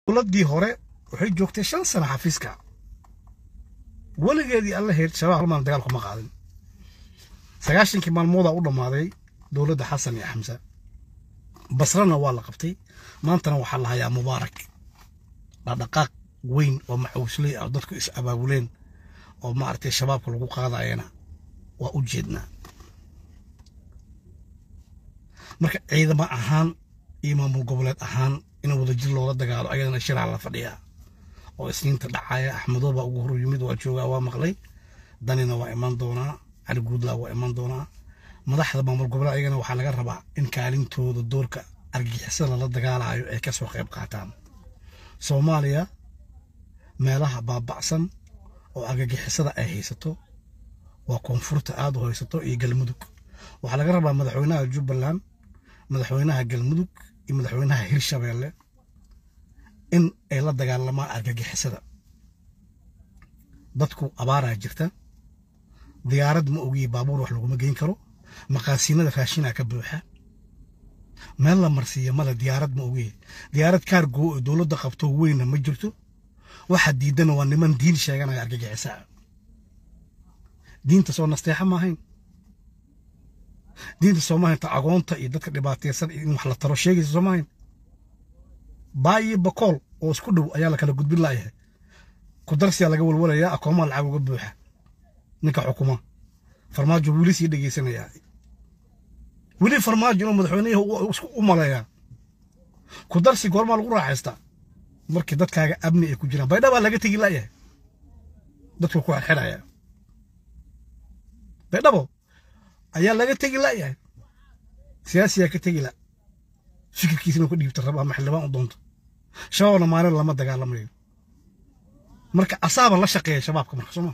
dowladdii hore waxay joogtay shan sano xafiiska weligeedii alla heyd shabaab halmaan dagaal kuma qaadin sagaashankii maalmoodaa u dhammaaday dowladda xasan iyo xamse basrana waa la qabtay maantana waxaa la hayaa mubaarak dhaqdhaqaaq weyn oo maxuusley ah oo dadku is abaabuleen oo maaragtay shabaabka lagu qaadayana waa u jeednaa marka ciidamo ahaan iyo maamul goboleed ahaan in wadajir loola dagaalo ayadana shiraa la fadhiyaa oo isniinta dhacaya axmedo baa ugu hor yimid waa joogaa waa maqlay danina waa iman doonaa cali guudlaa waa iman doonaa madaxda maamul goboleed ayagana waxaa laga rabaa in kaalintooda doorka argixisada lala dagaalayo ay ka soo qayb qaataan soomaaliya meelaha baaba'san oo argagixisada ay haysato waa koonfurta aad u haysato iyo galmudug waxaa laga rabaa madaxweynaha jubbaland madaxweynaha galmudug iyo madaxweynaha hirshabeelle in ay la dagaalamaan argagixisada dadku abaaraa jirta diyaarad ma ogiye baabuur wax laguma geyn karo maqaasiinada raashinaa ka buuxa meel la marsiiya male diyaarad ma ogiye diyaarad kaargoo oo dowladda qabto weyna ma jirto waxa diidana waa niman diin sheeganaya argagixisaa diinta soo nasteexa maahayn diinta soo maahayn ta agoonta iyo dadka dhibaataysan in wax la taro sheegaysa soo maahayn baa iyo bakool oo isku dhow ayaa la kala gudbin laayahay ku darsiyaa laga walwalayaa akoomaa lacag uga buuxa ninka xukuma farmaajo weli sii dhegaysanayaa weli farmaajo inuu madaxweynayaha isku u maleeyaa ku darsi goormaa lagu raaxaystaa markii dadkaaga amni ay ku jiraan baydhabaa laga tegi laayahay dadku ku xirxiraya baydhabo ayaa laga tegi laayahay siyaasiyaa ka tegi la fikirkiisa inuu ka dhiibta raba ama xildhibaan u doonto shabaabna maalin lama dagaalamayo marka asaaba la shaqeeya shabaabka marka sooma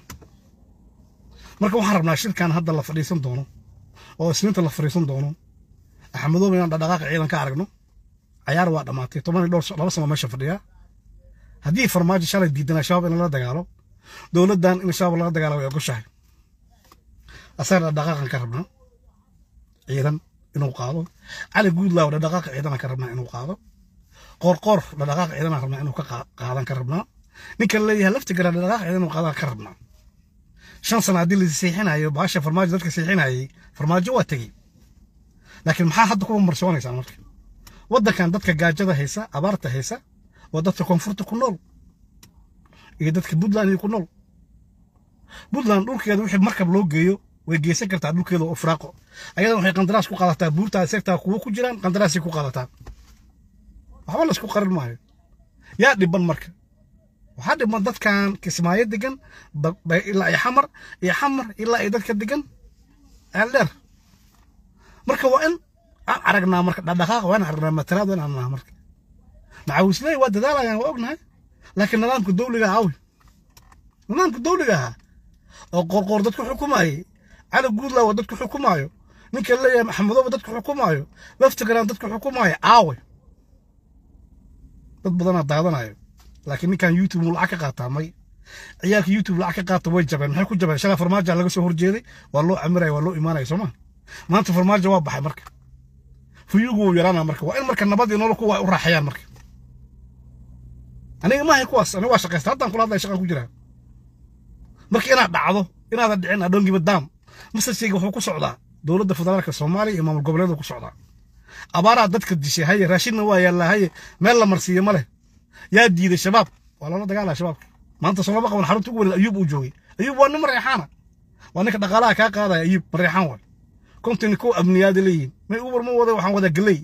marka waxaan rabnaa shirkan hadda la fadhiisan doono oo isniinta la fadhiisan doono axmedooba inaan dhaqdhaqaaqa ciidan ka aragno cayaar waa dhammaatay toban iyo dhowr laba sano meesha fadhiyaa haddii farmaajo shalay diidanaa shabaab in lala dagaalo dowladdan in shabaab lala dagaalo way ogoshahay asaga dhaqdhaqaaqan ka rabnaa ciidan inuu qaado cali guudlaaw dhaqdhaqaaqa ciidana ka rabnaa inuu qaado qoorqoor dhaqdhaqaaqa ciidana rabnaa inuu ka qaadan ka rabnaa ninka leeyahay lafti gara dhaqdhaqaaqa ciidan inuu qaadan ka rabnaa shan sano haddii la siixinayo baasha farmaajo dadka siixinayay farmaajo waa tegey laakiin maxaa hadda kuwa marsoonaysaa marka waddankan dadka gaajada haysa abaarta haysa waa dadka koonfurta ku nool iyo dadka puntland iyo ku nool puntland dhulkeeda wixii markab loo geeyo way geysan kartaa dhulkeeda oo firaaqo ayadan waxay qandaraas ku qaadataa buurtaa segtaa kuwo ku jiraan qandaraasay ku qaadataa waxba laysku qarin maayo yaa dhiban marka waxaa dhiban dadkan kismaayo degan ilaa iyo xamar iyo xamar ilaa iyo dadka degan eeldheer marka waa in aan aragnaa marka dhaqdhaqaaq waa in aragnaa matalaad waa in aragnaa marka macawisley waa dadaalayaan waa ognahay laakiin nidaamka dawliga ahawi nidaamka dawliga ahaa oo qorqoor dadku xukumayay cali guudlaa waa dadku xukumaayo ninka leeyahay maxamedooba dadku xukumaayo laftigaran dadku xukumaayo aawe dad badanaa daadanayo laakiin ninkan youtube muu lacag ka qaataa may ciyaalka youtube lacag ka qaata way jabeen maxay ku jabeen shalay farmaajo laga soo horjeeday waa loo camiraya waa loo imaanaya sooma maanta farmaajo waa baxay marka fuyugu wuu yaraana marka waa in marka nabad iyo nolol kuwa u raaxayaan marka aniga maahay kuwaas aniga waa shaqaysta haddaan kula hadlaya shaqaan ku jiraa marka inaad dhacdo inaadan dhicin adhoongiba daam masajkayga wuxuu ku socdaa dowladda federaalka soomaaliya iyo maamul goboleedu ku socdaa abaaraa dadka dishay haye raashinna waa yaallaa haye meel la marsiiyo ma leh yaa diiday shabaab waa loola dagaalaya shabaabka maanta soomaba qaban xarunta ugu weyn ayuub uu joogay ayuub waa nin mareexaana waa ninka dhaqaalaha kaa qaadaya ayuub mareexaan waay kontin kuwa amniyaada leeyihin may ubar ma wada waxaan wadaa galey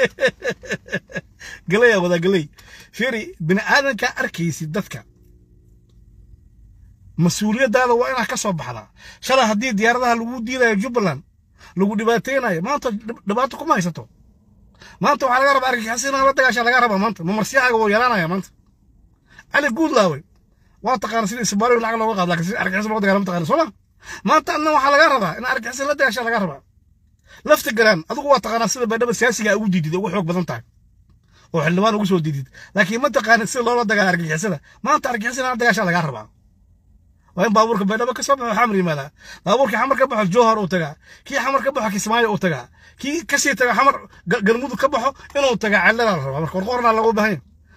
galeyaa wadaa galey fiiri bini aadankaa arkaysid dadka mas-uuliyaddaada waa inaad ka soo baxdaa shalay haddii diyaaradaha lagu diidayo jubbaland lagu dhibaateynayo maanta dhibaato kuma haysato maanta waxaa laga rabaa argagixis inaan la dagaasha laga rabaa maanta mamarsiyahaaga wuu yaraanaya maanta cali guudlaawey waa taqaana sida isbaariyo lacag looga qaado laakiin sida argagixis looga dagaala ma taqaana soo ma maanta adna waxaa laga rabaa in argagixis la dagaasha laga rabaa lafti galaan adigu waa taqaanaa sida baydhaba siyaasiga ugu diidid ugu xoog badan tahay oo xildhibaan ugu soo diidid laakiin ma taqaanid sida loola dagaala argagixisada maanta argagixis in la dagaasha laga rabaa waa in baabuurka baydhabo ka soo baxo xamar yimaadaa baabuurkii xamar ka baxo jowhar uu tagaa kii xamar ka baxo kismaayo uu tagaa kii kasii taga xamar galmudug ka baxo inuu tagaa cellada la rabaa marka qorqorna lagu bahan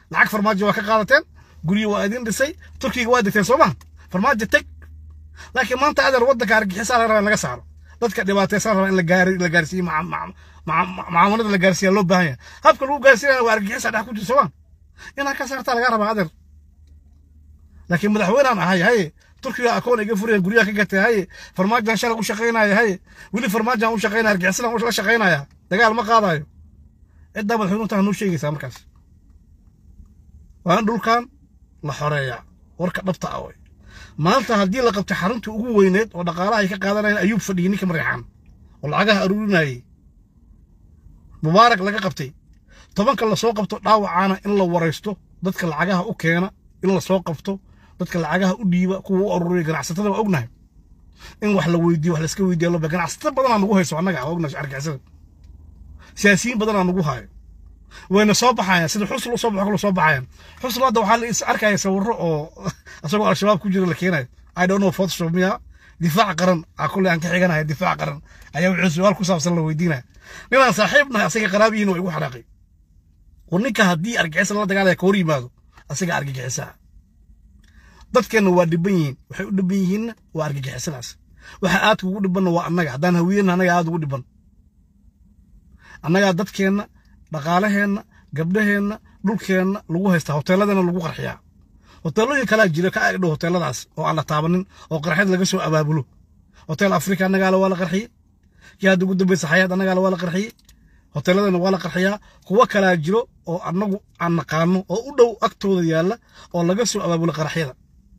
lacag farmaajo waa ka qaadateen guryo waa idin dhisay turkiga waa degteen soo maha farmaajo teg laakiin maanta adeer waddanka argixisaa laga rabaa in laga saaro dadka dhibaataysan rabaa in la gaari la gaarsiiyo macaamalada la gaarsiiya loo baahan yahay habka lagu gaarsiinaya waa argixisa dhex ku jiro soo ma inaad ka saartaa laga rabaa adeer laakiin madaxweynean ahay haye turkiga akoon iga furaya guryaha ka gatay haye farmaajan shalay u shaqaynaya haye weli farmaajan u shaqaynaya argixisadan la shaqaynaya dagaal ma qaadayo ciddaa madaxweynuhu taa noo sheegaysaa markaas waa in dhulkan la xoreeyaa warka dhabta ah way maanta haddii la qabtay xaruntii ugu weyneed oo dhaqaalaha ay ka qaadanayeen ayuub fadhiyey ninka mareexaan oo lacagaha aruurinayay mubaarak laga qabtay tobanka lasoo qabto dhaawacaana in la waraysto dadka lacagaha u keena in lasoo qabto dadka lacagaha u dhiiba kuwa u aruuriya ganacsatada waa ognahay in wax la weydiiyo wax laska weydiiya loo ganacsato badanaa nagu hayso annaga waa ognahay argixisada siyaasiyiin badanaa nagu haayo wayna soo baxayaan sida xusl u soo baxo kale soo baxayaan xusl hadda waxaa la is arkaya sawirro oo asagoo al-shabaab ku jira la keenayo i don't know photoshop miya difaac qaran aa kulle aan ka xiganaya difaac qaran ayaa wuxuu su-aal ku saabsan la weydiinaya ninaan saaxiib nahay asaga qaraabiyiin waa igu xanaaqay war ninka haddii argixisa lala dagaalaya ka hor yimaado asaga argagixisaa dadkeenna waa dhiban yihiin waxay u dhiban yihiinna waa argagixisadaas waxa aadka ugu dhibanna waa annaga haddaan hawiyeenna annaga aad ugu dhiban annagaa dadkeenna dhaqaalaheenna gabdhaheenna dhulkeenna lagu haystaa hoteeladeenna lagu qarxiyaa hoteelooyin kalaa jira ka agdhow hoteeladaas oo aan la taabanin oo qarxyad laga soo abaabulo hotel afrika annagaale waa la qarxiyey kii hadda ugu dambaysa xayaad annagaale waa la qarxiyey hoteeladeenna waa la qarxiyaa kuwo kalaa jiro oo annagu aan naqaano oo u dhow agtooda yaalla oo laga soo abaabulo qarxyada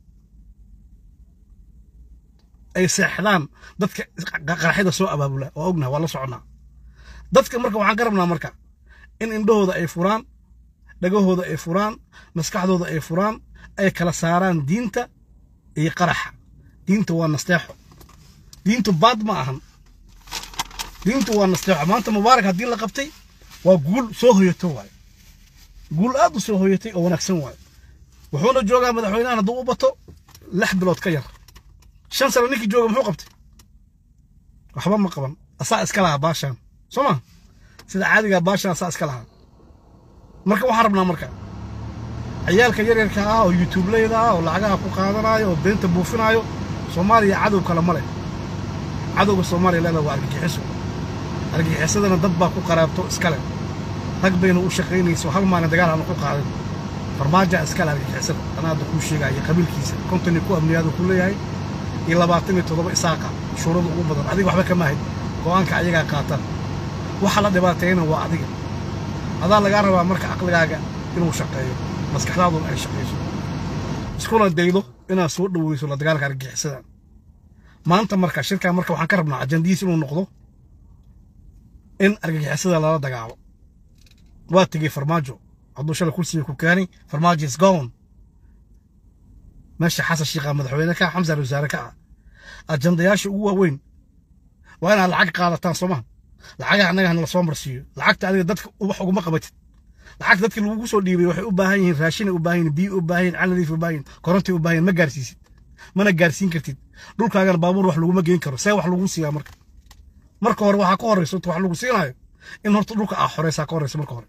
ay seexdaan dadka qarxyada soo abaabula waa ognaha waa la soconnaa dadka marka waxaan ka rabnaa marka in indhahooda ay furaan dhagahooda ay furaan maskaxdooda ay furaan ay kala saaraan diinta iyo qaraxa diinta waa nasteexo diintu baad ma ahan diintu waa nasteexo maanta mubaarak haddii la qabtay waa guul soo hoyato waaye guul aad u soo hoyatay oo wanaagsan waaye wuxuuna joogaa madaxweynahan hadduu u bato lix bilood ka yar shan sano ninkii jooga muxuu qabtay waxba ma qaban asaa iska lahaa baashaan soo ma sida caadigaa baashaan asaa iska lahaa marka waxaan rabnaa marka ciyaalka yaryarka ah oo yutubleyda ah oo lacagaha ku qaadanaayo oo beenta buufinaayo soomaaliya cadow kale ma leh cadowga soomaaliya leeda waa argagixiso argagixisadana dad baa ku qaraabto iskale rag bayna u shaqaynayso hal maalin dagaal aanu ku qaadin farmaajaa iskale argagixisada anaa hadda kuu sheegaya qabiilkiisa konton iyo ku amniyaadu ku leeyahay iyo labaatan iyo toddoba isaaqa shuurada ugu badan adiga waxba kama ahayd go'aanka ayagaa qaataan waxa la dhibaateeyana waa adiga adaa lagaa rabaa marka caqligaaga inuu shaqeeyo maskaxdaaduna ay shaqayso iskuna daydo inaad soo dhoweyso la dagaalka argagixisada maanta marka shirkan marka waxaan ka rabnaa ajandihiis inuu noqdo in argagixisada lala dagaalo waa tegey farmaajo hadduu shalay kursiga ku keenay farmaajo is gone meesha xasan shiikha madaxweyne ka xamsa wasaare ka ah ajandayaasha ugu waaweyn waa inaad lacag qaadataan soo maha lacagaha annaga hana lasoo marsiiyo lacagta adiga dadka wax uguma qabatid lacagta dadkii lagugu soo dhiibay waxay u baahan yihiin raashinay u baahan yihiin biyo u baahan yihiin caladiif u baahan yihiin korontay u baahan yihiin ma gaarsiisid mana gaarsiin kartid dhulkaagana baabuur wax laguma geyn karo see wax lagu siiyaa marka marka hore waxaa ka horreysa wax lagu siinaayo in horta dhulka aa xoreysaa ka horreysa marka hore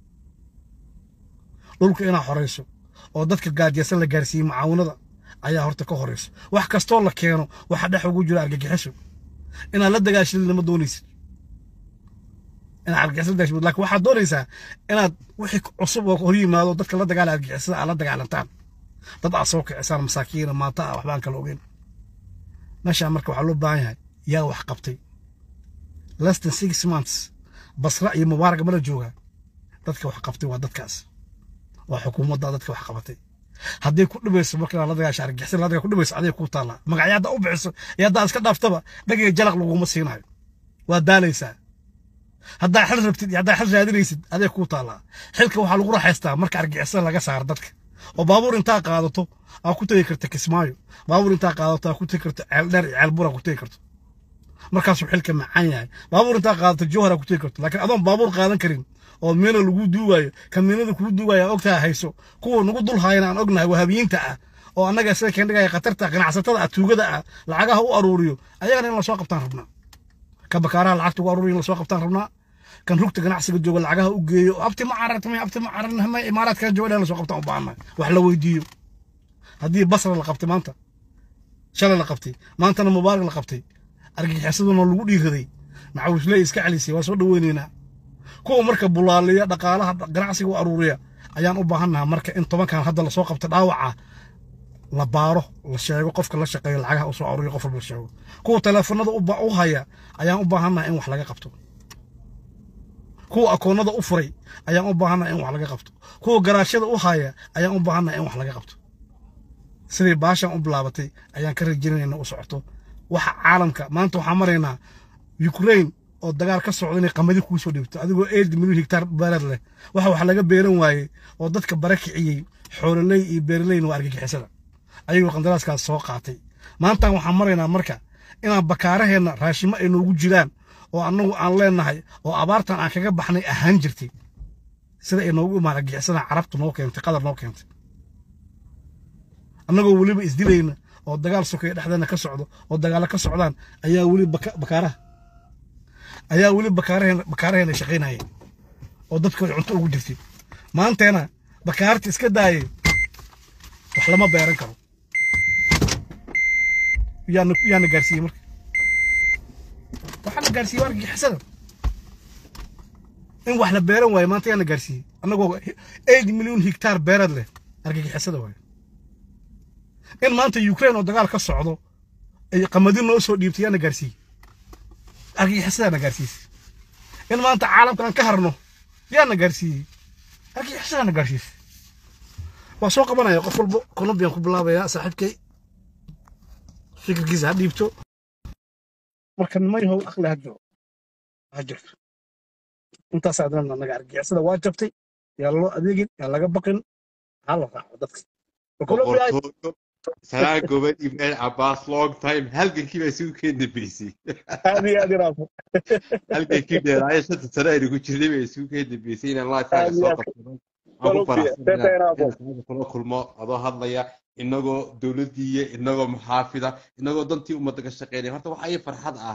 dhulka inaa xoreyso oo dadka gaajeysan la gaarsiiyey mucaawinada ayaa horta ka horeysa wax kastoo la keeno waxa dhex ugu jira argagixiso inaad la dagaashadid lama doonaysid inaad argagixisada dagaashadid laakiin waxaad doonaysaa inaad wixii cusub oo hor yimaado dadka la dagaala argagixisada aad la dagaalantaan dad aad soo kicisaan masaakiina maanta ah waxbaan kala ogeyn meeshaa marka waxaa loo baahan yahay yaa wax qabtay less than six months basra iyo mubaarak mala joogaa dadka wax qabtay waa dadkaas waa xukuumadda dadka wax qabatay hadday ku dhibayso marka la dagaasha argixisada la dagaa ku dhibayso aday ku taallaa magacyo haddaa u bixiso iyo haddaa iska dhaaftaba dhagiga jalaq laguma siinayo waa daalaysaa haddaa xil rabtid iyo haddaa xil raadinaysid aday ku taallaa xilka waxaa lagu raaxaystaa marka argixisada laga saaro dadka oo baabuur intaa qaadato aa ku tegi karta kismaayo baabuur intaa qaadato aa ku tegi karto ceeldheer iyo ceelbur aa ku tegi karto markaasuu xilka macaan yahay baabuur intaa qaadato jowhar aa ku tegi karto laakiin adoon baabuur qaadan karin oo miina lagu duuwayo kan miinada kugu duuwayo aa ogtaha hayso kuwa nagu dul haayana aan ognahay wahabiyiinta ah oo annaga sida keen dhigaya khatarta ganacsatada ah tuugada ah lacagaha u aruuriyo ayagana in lasoo qabtaan rabnaa ka bakaaraha lacagta ugu aruuriyo in lasoo qabtaan rabnaa kan rugta ganacsiga jooga lacagaha u geeyo abti ma carartay abti ma caran hama imaaraadkan jooga dhan la soo qabtaan u baahannahay wax la weydiiyo haddii basra la qabtay maanta shalay la qabtay maantana mubaarak la qabtay argagixisaduna lagu dhiiraday macawisley iska celisay waa soo dhaweynaynaa kuwa marka bulaaliya dhaqaalaha ganacsiga u aruuriya ayaan u baahannaha marka in tobankan hadda lasoo qabta dhaawaca la baaro la sheego qofka la shaqeeya lacagaha u soo aruuriya qof walba la sheego kuwa teleefanada u haya ayaan u baahannaha in wax laga qabto kuwa akoonnada u furay ayaan u baahannaha in wax laga qabto kuwa garaashada u haya ayaan u baahannaha in wax laga qabto sidii baashan u bilaabatay ayaan ka rajaynayna u socoto waxa caalamka maanta waxaan maraynaa ukraine oo dagaal ka socda inay qamadi kuu soo dhibto adigoo eed milyan hektaar beereed leh waxa wax laga beeran waayey oo dadka bara kiciyey xoololey iyo beeraleyna waa argagixisada ayagoo qandaraaskaas soo qaatay maantaan waxaan maraynaa marka inaan bakaaraheenna raashimo ay noogu jiraan oo annagu aan leenahay oo abaartan aan kaga baxnay ahaan jirtay sida ay noogu imaan argagixisada carabtu noo keentay qadar noo keentay annagoo weliba isdilayna oo dagaal sokeeye dhexdeena ka socdo oo dagaalo ka socdaan ayaa weli bakaaraha ayaa weli bakaaraheena bakaaraheena shaqaynaya oo dadkooda cunto ugu jirtay maanteena bakaarta iska daayay wax lama beeran karo yaana yaana gaarsiiyey marka waxaa la gaarsiiyey waa argagixisada in wax la beeran waayo maanta yaana gaarsiiyey annagoo eight milyan hektaar beereed leh argagixisada waayo in maanta ukraine oo dagaal ka socdo ay qamadi noo soo dhiibtay yaana gaarsiiyey argagixisadaana gaarsiisay in maanta caalamkan ka harno yaana gaarsiiyey argagixisadaana gaarsiisay waa soo qabanaya qof walbo colombian ku bilaabaya saaxiibkay fikirkiisa ha dhiibto marka niman yahow aqli ha jiro ha jirto intaas adana naga argagixisada waa jabtay yaa loo adeegin yaa laga baqin ha la raaco dadka Colombia boqortooyo salaan gobad ibrahim cabaas long time halgankii baa isugu keen dambeysay aad iyo aad iraafo halgankii dheeraayo shanta sano aynu ku jirnay baa isugu keen dambeysay inaan lifekaaga soo qabsano aan ku Colombia faraxsan teta iraafo inaan kula kulmo adoo hadlaya inagoo dowladdiiya inagoo muxaafida inagoo dantii ummadda ka shaqeynaya horta waxaa ii farxad ah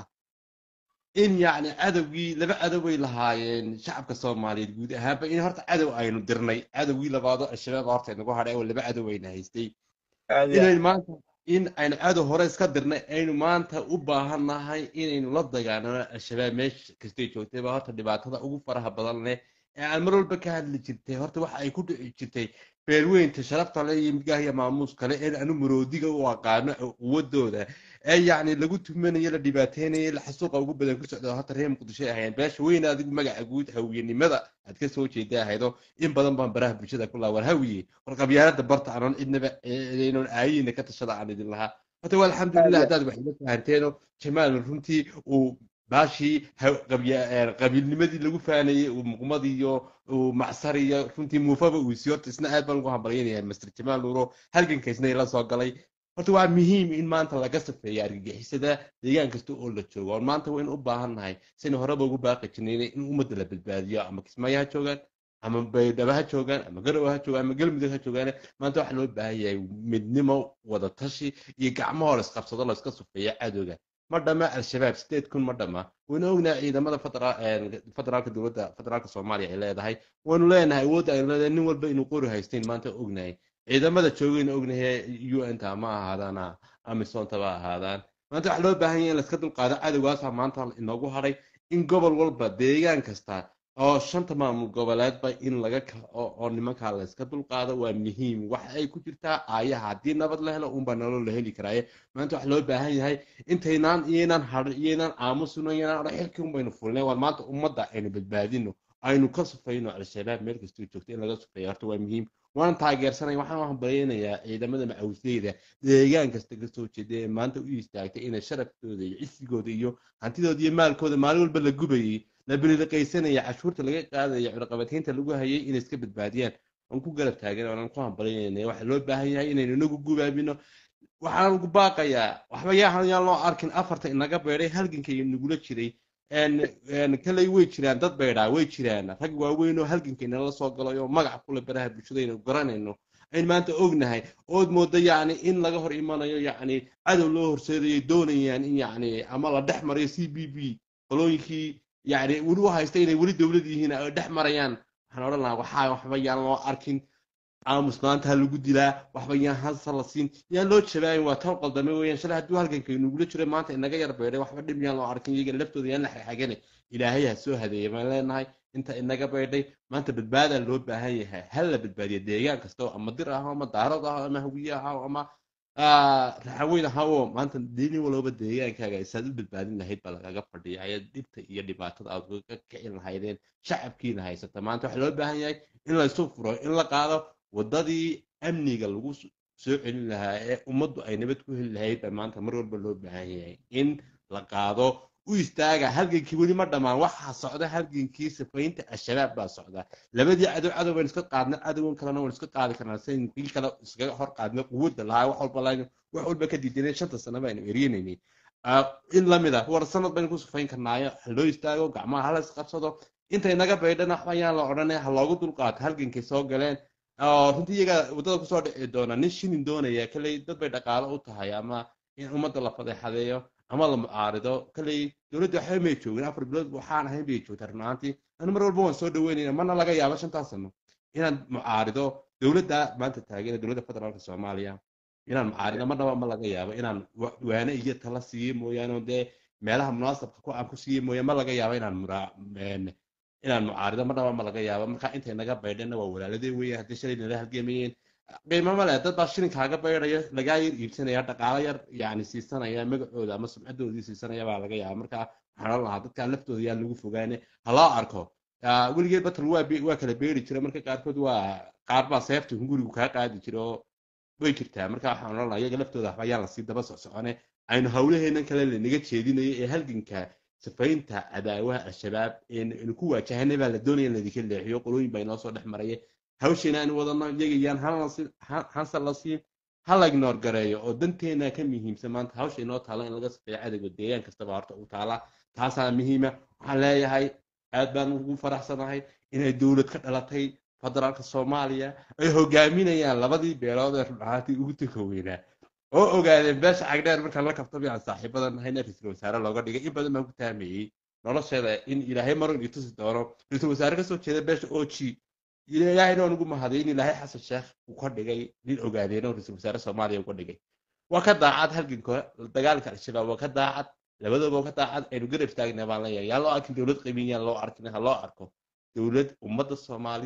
in yacni cadowgii laba cadow bay lahaayeen shacabka soomaaliyeed guud ahaanba in horta cadow aynu dirnay cadowgii labaadoo al-shabaab horta inagu hadhay oo laba cadow ayna haystay aad iyo aad inaynu maanta in aynu cadow hore iska dirnay aynu maanta u baahan nahay inaynu la dagaalano al-shabaab meesha kastay joogtay baa horta dhibaatada ugu faraha badan leh ee aan mar walba ka hadli jirtay horta waxa ay ku dhici jirtay beelweynta sharafta le iyo midgaah iyo maamuus kale ee anu maroodiga u aqaano quwadooda ee yacni lagu tumanayo la dhibaateynayo la xasuuqa ugu badan ku socda horta reer muqdisho ay ahaayeen beesha weyn adigu magaca guud hawiyenimada aad ka soo jeeda ahaydo in badan baan baraha bulshada ku laawar hawiye war qabyaalada barta aanan cidnaba inaan aayina ka tashada aan idin lahaa horta waa alxamdulilah aad haddaad waxay la fahanteeno jamaal runtii uu baashii ha- qabya- ee, qabiilnimadii lagu faanayey uu muqmadii iyo uu macsar iyo runtii muufaba uu sii horta isna aad baan ugu hambalyaynaya master jamaal nuuro halganka isna ila soo galay horta waa muhiim in maanta laga safeeyo argagixisada deegaan kasta oo la joogo oon maanta waynu u baahan nahay sina horeba ugu baaqi jirnay in ummadda la badbaadiyo ama kismaayo ha joogaan ama baydhaba ha joogaan ama garowe ha joogaan ama galmudug ha joogaan maanta waxaa loo baahan yahay midnimo wada tashi iyo gacmahoo la isqabsado la iska sufeeyo cadowga ma dhama al-shabaab sideed kun ma dhama waynu ognahay ciidamada federa- een, federaalka dowladda federaalka soomaaliya ay leedahay waynu leenahay awoodda aynu leedahay nin walba inuu qori haysteyn maanta ognahay ciidamada joogayna ognahay un ta ma ahaadaan amisonta ba ahaadaan maanta waxaa loo baahan yahay in laiska dulqaado cadowgaasa maanta inoogu hadhay in gobol walba deegaan kasta oo shanta maamul goboleedba in laga kaco oo nimankaa la iska dulqaado waa muhiim waxa ay ku jirtaa aayaha haddii nabad la helo unbaa nolol la heli karaaye maanta waxaa loo baahan yahay intaynaan iyaynaan hadhin iyaynaan aamusino iyaynaan odhan xilkii unbaynu fulnay war maanta ummadda aynu badbaadino aynu ka sufayno al-shabaab meel kastoo joogto in laga sufeeyo horta waa muhiim waan taageersanay waxaan u hambalyaynayaa ciidamada macawisleyda deegaan kasta ka soo jeeda ee maanta u istaagtay inay sharaftooda iyo cisigooda iyo hantidooda iyo maalkooda maalin walba la gubayay la bililiqaysanaya cashuurta laga qaadaya cunaqabataynta lagu hayay inay iska badbaadiyaan waan ku garab taagan waan ku hambalyaynaya waxaa loo baahan yahay inaynu inagu gubaabino waxaan ugu baaqayaa waxba yaahan yaan loo arkin afarta inaga beedhay halganka iyo nagula jiray kaley way jiraan dad beedhaa way jiraan rag waaweyn oo halganka inala soo galay oo magac kule baraha bulshada aynu garanayno aynu maanta ognahay ood mooda yacni in laga hor imanayo yacni cadow loo horseedayo doonayaan in yacni ama la dhex marayo c b b qolooyinkii yacni weli u haysta inay weli dowlad yihiin ay dhex marayaan waxaan odhan lahaa waxaa waxba yaan loo arkin aamus maanta ha lagu dilaa waxba yaan hasa la siin yaan loo jabaayin waa tan qaldame weeyaan shalay hadduu halganka inugula jiro maanta inaga yar beedhay waxba dhib yaan loo arkin iyaga laftooda yaan la xagxagane ilaahay ha soo hadeeya baan leenahay inta inaga beedhay maanta badbaadaa loo baahan yahay hal la badbaadiya deegaan kasta oo ama dir ah ama daarad ah ama hawiye ah ama raxaweyn ah oo maanta dini walba deegaankaaga isaad u badbaadin lahayd baa lagaga fadhiya ayaad dhibta iyo dhibaatada aad uga kicin lahaydeen shacabkiina haysata maanta waxaa loo baahan yahay in la isu furo in la qaado wadadii amniga lagu soo celin lahaa ee ummaddu ay nabad ku heli lahayd baa maanta mar walba loo baahan yahay in la qaado u istaaga halgankii weli ma dhammaan waxaa socda halgankii sifaynta al-shabaab baa socda labadii cadow cadow baynu iska qaadna cadowgan kalena waynu iska qaadi karnaa sidayn kii kale iskaga hor qaadna quwadda lahaa wax walba laynu wax walba ka diidanay shanta sano baynu erinaynay in lamid ah war sanad baynu ku sifayn karnaayo ha loo istaago gacmaha hala isqabsado intay naga baydhana waxba yaan la odhanay ha loogu dulqaato halgankay soo galeen runtii iyaga waddada kusoo dhici doona nin shinin doonaya kaley dad bay dhaqaalo u tahay ama in ummadda la fadeexadeeyo ama la mucaarido kaley dowladda waxba may joogin afar bilood waxaan ahayn bay joogtaa runaantii anu mar walba waan soo dhaweynayna mana laga yaabo shantaas sano inaan mucaarido dowladda maanta taageera dowladda federaalka soomaaliya inaan mucaarido marnaba ma laga yaabo inaan waane iyo tala siiye mooyaane dee meelaha munaasabka ku aan ku siiye mooyaane ma laga yaabo inaan inaan mucaarido marnaba ma laga yaabo marka intay naga baydhana waa walaaladee weeye haddii shalay nala halgemayeen qiimo ma leh dad baa shilinkaaga baydhaya lagaa yar iibsanaya dhaqaalo yar yani siisanaya magacooda ama sumcadoodii siisanaya baa laga yaaba marka waxaan oran lahaa dadka laftooda yaan lagu fogaane ha loo arko weligeed batal waa waa kala beeri jira marka qaarkood waa qaar baa seefta hungurigu kaa qaadi jira oo way jirtaa marka waxaan oran lahaa iyaga laftooda waxba yaan lasii daba socsocone aynu hawlaheenan kale lanaga jeedinayo ee halganka sifaynta cadaawaha al-shabaab eenu ku waajahanay baa la doonaya in ladinka leexiyo qolooyin baa inoo soo dhex maraya hawsheena aanu wadano iyaga yaan hansa la siin ha la ignoor gareeyo oo danteena ka muhiimsan maanta hawsha inoo taala in laga safeeyo cadowga deegaan kastaba horta u taala taasaa muhiima waxaan leeyahay aad baan ugu faraxsanahay inay dowlad ka dhalatay federaalka soomaaliya ay hogaaminayaan labadii beelood ee rudhahaantii ugu tuka weynaa oo ogaadeen beesha cagdheer markaan la kabtamay aan saaxiibada nahayna ra-iisul wasaare looga dhigay in badan baan ku taameeyey nolosheeda in ilaahay maron ii tusi doono ra-iisul wasaare kasoo jeeda beesha oji ilaahayna waan ugu mahaday in ilaahay xasan sheekh uu ka dhigay nin ogaadeen oo ra-iisul wasaare soomaaliya uga dhigay waa ka daacad halganka dagaalka al-shabaab waa ka daacad labadaba waa ka daacad aynu garab istaagna baan leeyahay yaan loo arkin dowlad qiimin yaan loo arkin ha loo arko dowlad ummadda soomaali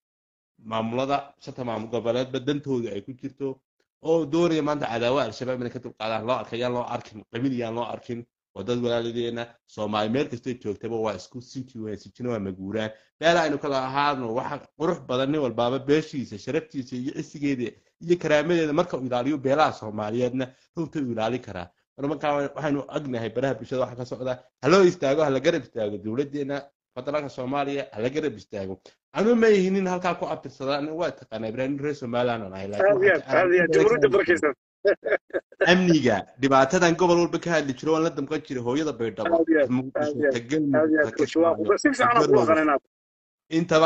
maamulada shanta maamul goboleedba dantooda ay ku jirto oo doonaya maanta cadaawa al-shabaab inay ka dulqaadaan loo arkay yaan loo arkin qabiil yaan loo arkin waa dad walaaladeena soomaali meel kastay joogtaba waa isku sinji weyn sijina waa maguuraan beela aynu kala ahaano waxa qurux badan nin walbaaba beeshiisa sharaftiisa iyo cisigeeda iyo karaamadeeda marka uu ilaaliyo beelaha soomaaliyeedna runta uu ilaalin karaa marmarkaa waxaynu agnahay baraha bulshada waxa ka socda haloo istaago hala garab istaago dowladeena federaalka soomaaliya hala garab istaago anu ma ihinin halkaa ku abtirsadaa waa taqaanaa ibraahim reer somaliland aan ahay amniga dhibaatadan gobol walba ka hadli jiro waan la damqan jiray hooyada baydhabo intaba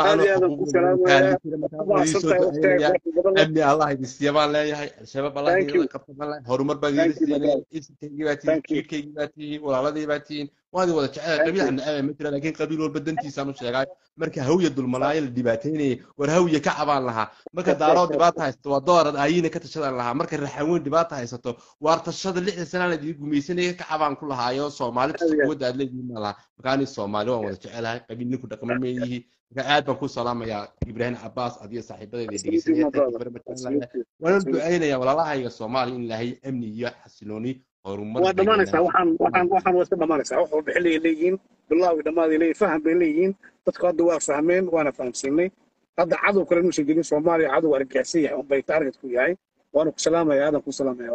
amni allah idin siiya baan leeyahay al-shabaab allah idin qabta baan leeyahay horumar baan idin siinaya isinkaygii baa tihiin jiirkaygii baa tihiin walaaladii baa tihiin waan idin wada jecel qabiil aan aabe ma jira laakiin qabiil walba dantiisaan u sheegay marka hawya dulmalaayo la dhibaateynayay war hawya ka cabaan lahaa marka daaroo dhibaata haysato waa doorad ayina ka tashadan lahaa marka raxaweyn dhibaata haysato waar tashada lixdan sanaa la idin gumaysanaya ka cabaan ku lahaayo soomaali quwadda aad leedihiin ma laha marka ani soomaali waan wada jecelahay qabiil ninku dhaqma meeyihi marka aad baan ku salaamayaa ibraahim cabaas adiyo saaxiibadeeda dhegeysanaya waana ducaynaya walaalahayga soomaaliya in ilaahay amni iyo xasilooni horumar waa dhamaanaysaa waxaan waxaan waxaan waa iska dhamaanaysaa wax walba xilligay leeyihiin bilaawi dhammaaday leeyihin faham bay leeyihiin dadku hadda waa fahmeen waana fahamsiinay hadda cadow kale inuusan jirin soomaaliya cadow argagaxsan yahay unbay target ku yahay waana ku salaamaya aadan ku salaamaya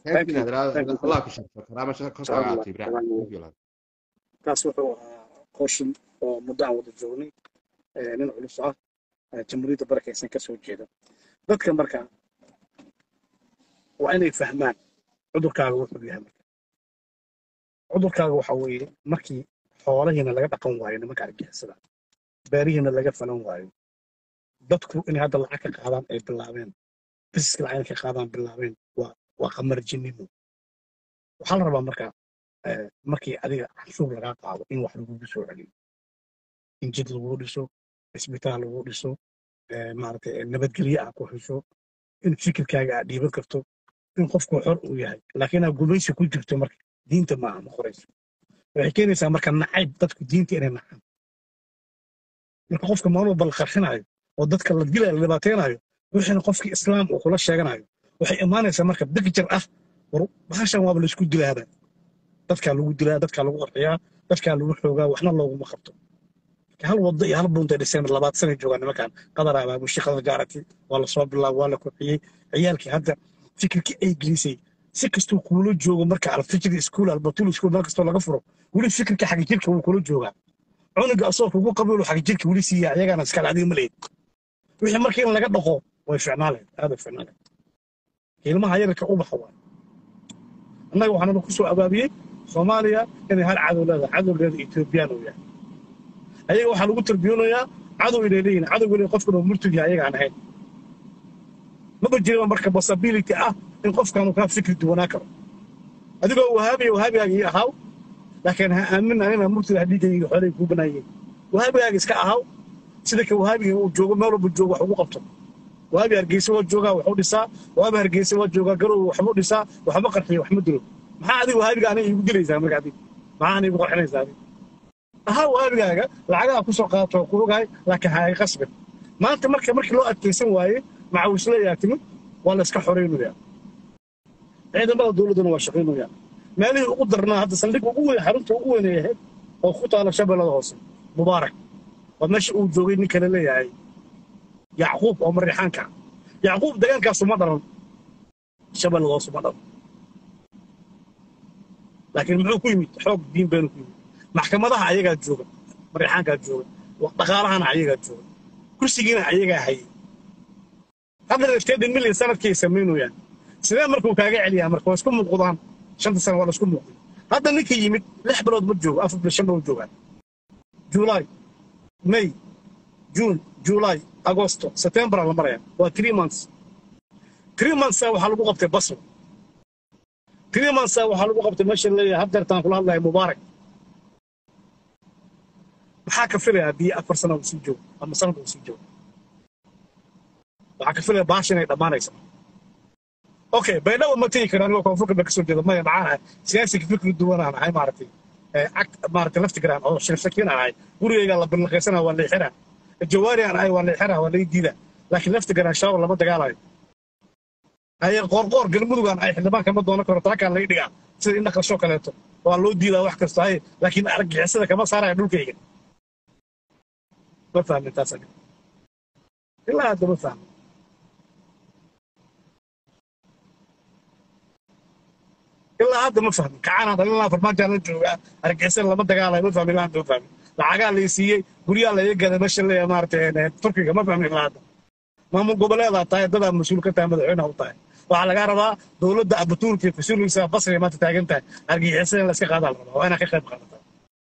walaalkaytaas wuxuu ahaa qooshin oo muddo aan wada joognay nin culus ah jamhuuriyadda barakaysan ka soo jeeda dadka marka waa inay fahmaan cudurkaaga wuxuu yahay marka cudurkaaga waxa weeye markii xoolahiina laga dhaqan waayo nimanka argixisada beerihiina laga falan waayo dadku inay hadda lacag ka qaadaan ay bilaabeen bisiska lacag ka qaadaan bilaabeen waa waa qamarjinimo waxaa la rabaa marka markii adiga canshuur lagaa qaado in wax lagugu soo celiyo in jid lagu dhiso isbitaal lagu dhiso eh, maaragtay eh, nabadgelyo ah ku hesho in fikirkaaga aad dhiiban karto in qofku xor uu yahay laakiin aad gumaysi ku jirto marka diinta maaha ma qorayso waxay keenaysaa marka nacayb dadku diinta inay nacaan marka qofka maalmo bal qarxinayo oo dadka la dilayo la dhibaateynayo wixina qofkii islaam uu kula sheeganayo waxay imaanaysaa marka degjar ah war bahashan waaba laisku dilaaba dadkaa lagu dilaa dadkaa lagu qarxiyaa dadkaa lagu xoogaa waxna looguma qabto hal wado iyo hal buuntay dhiseen labaad sanay joogaan nimankan qadar abaabushi qadar gaarati waa lasoo bilaaba waa la kobciyey ciyaalkii hadda fikirkii ay gelisay si kastuu kuula joogo marka alfijri iskuul albatul iskuul meel kastoo laga furo weli fikirka xagga jirka wuu kula joogaa cunuga asoo kugu qabiilu xagga jirka weli siiya ayagaana iskale adiga maleyd wixii marka in laga dhaqo way ficnaaleed aad way ficnaaleed ilmaha yararka ubaxa waa annaga waxaana ku soo abaabiyey soomaaliya inay hal cadow leedahay cadowgeeda etoobiyaan uu yahay ayaga waxaa lagu tarbiyoonayaa cadow inay leeyihin cadowga inay qofkan uu murtug yahay ayaga aan ahayn maba jiraba marka possibility ah in qofkan uu kaa fikri duwanaa karo adigoo wahaabiya wahaabigaaga ii ahaaw laakiin ha aamin anina murtida dhiigayga xoolay kuu banaayeen wahaabigaaga iska ahaaw sida ka wahaabiga uu joogo meel walba joogo wax ugu qabto waabi hargeysa waa joogaa waxu dhisaa waabi hargeysa waa joogaa garow waxbu dhisaa waxba qarxiya waxma dilo maxaa adiga waabiga aniga iigu dilaysaa marka adig maxaa aniga igu qarxinaysaa adig ahaa waabigaaga lacagaha ku soo qaadato ku ogahay laakiin ha ay qasbin maanta marka markii loo adkaysan waaye macawisleeyaa timid waa la iska xoraynayaa ciidamada dowladduna waa shaqaynayaa meelihii ugu darnaa hadda saldhigga ugu weyn xarunta ugu weyn ay ahayd oo ku taala shabeellada hoose mubaarak waa meesha uu joogay nin kale leeyahay yacquub oo mariixaanka ah yacquub deegaankaasu ma dhalan shabeellada hoose ma dhalan laakiin muxuu ku yimid xoog diin baynu ku yimid maxkamadaha ayagaa jooga mariixaankaa jooga dhaqaalahana ayagaa jooga kursigiina ayagaa hayay hadda lafteedin milyan sanadkii ay samaynayaan sidee markuu kaaga celiyaa marka waa isku muuqdaan shanta sano waa la isku muuqday hadda ninka yimid lix bilood ma joogo afar bilood shan bilood joogaan juulaay may juun juulaay agosto september la maraya waa three months three months waxaa lagu qabtay basra three months waxaa lagu qabtay meesha leeyahay haddeertaan kula hadlaya mubaarak maxaa ka filayaa haddii afar sana uu sii joogo ama sanad uu sii joogo waxaa ka filaya baasha inay dhammaanaysa okay baydhabo ma tegi karo anigoo koonfurka ba kasoo jeeda maya maxaan ahay siyaasiga fikri duwanaan ahay maaragtay maaragtay laftigraan oo shirsakiin aan ahay gurigayga la bilaqaysana waa leexinaa jawaari aan ahay waa leexinaa waa lai diida laakiin laftigraan shabaab lama dagaalayo haye qoorqoor galmudugaan ahay xildhibaan kama doonan karo taakaan laga dhigaa sida indha qashoo kaleeto waa loo diidaa wax kasta haye laakiin argixisada kama saaraya dhulkayga ma fahmin taas aniga ilaa hadda ma fahmin ilaa hadda ma fahmin kacaanaan dhalinlaa farmaajaan la joogaa argixisada lama dagaalayo ma fahmin ilaa hadda ma fahmin lacagaa lay siiyey guryaa laga gaday meesha leeya maaragtay turkiga ma fahmin ilaa hadda maamul goboleedaa tahay dadaa mas-uul ka tahay madaxweynaha u tahay waxaa lagaa rabaa dowladda abatuurka iyo fasuulkiisa basriga maanta taagan tahay argixisada in la iska qaadaa la rabaa waa inaad ka qayb qaadataa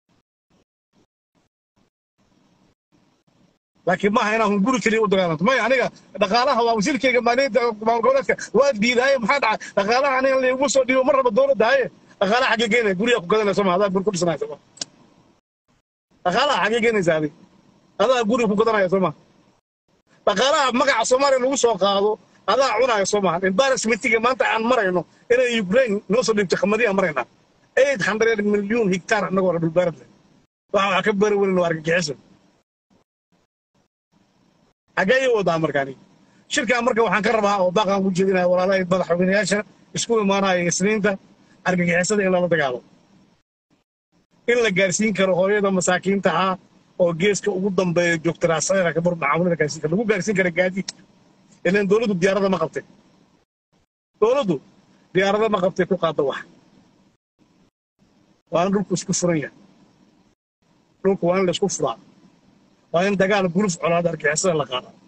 laakiin maaha inaan hunguri keliya u dagaalanto maya aniga dhaqaalaha waa wasiirkayga maaliyadda maamul goboleedka waa diidaaye maxaa dhacay dhaqaalaha aniga lagu soo dhiibo mar raba dowladda haye dhaqaalaha xaggee geenaya gurigaa ku gadanayso ma adaa guri ku dhisanayso ma dhaqaalaha xaggee geenaysa adig adaa guriga ku gadanaya soo ma dhaqaalaha magaca soomaaliya lagu soo qaado adaa cunaya soo maha embarrassmentiga maanta aan marayno inay ukraine noo soo dhiibtay khamadiya maraynaa eight hundred million hectar annagoo dhulbaarad leh waxa waxaa ka bari weyn oo argagixiso xaggee ii wadaa markaani shirkan marka waxaan ka rabaa oo baaqaan ku jeedinaya walaalahay madaxweynayaasha isku imaanaya isniinta argagixisada in lala dagaalo in la gaarsiin karo hooyada masaakiinta ah oo geeska ugu dambeeya joogta raasayra kabur macaamilada gaarsiin karo lagu gaarsiin kara gaadiid ilan dowladdu diyaarada ma qabtay dowladdu diyaarada ma qabtay ku qaada wax waa in dhulku isku furan yahay dhulku waa in la isku furaa waa in dagaal guluf colaada argixisada la qaadaa